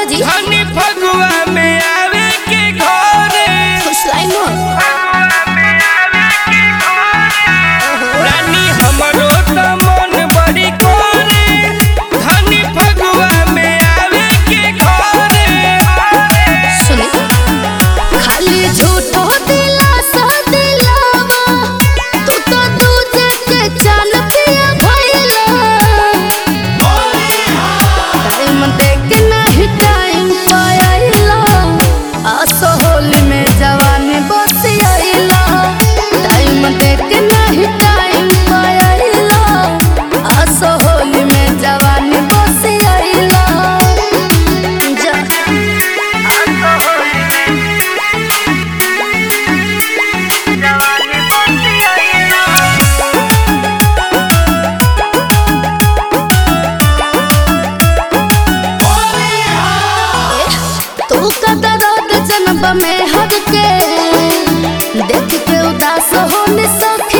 अच्छा जी धनी फगुआ में आवे के घरे फुसलाई मत रानी हमरो त मन बड़ी करे धनी फगुआ में आवे के घरे सुने खाली झूठो दिलासा दिलावा तू तो दूजे के चाल पिया भइला टाइम देख नहीं टाइम पाइला आसो होली में जवानी बसी आइला टाइम देख नहीं टाइम पाइला आसो होली में जवानी बसी आइला जा तू कदा रोद जन्म में हद के देख के उदास हो निसक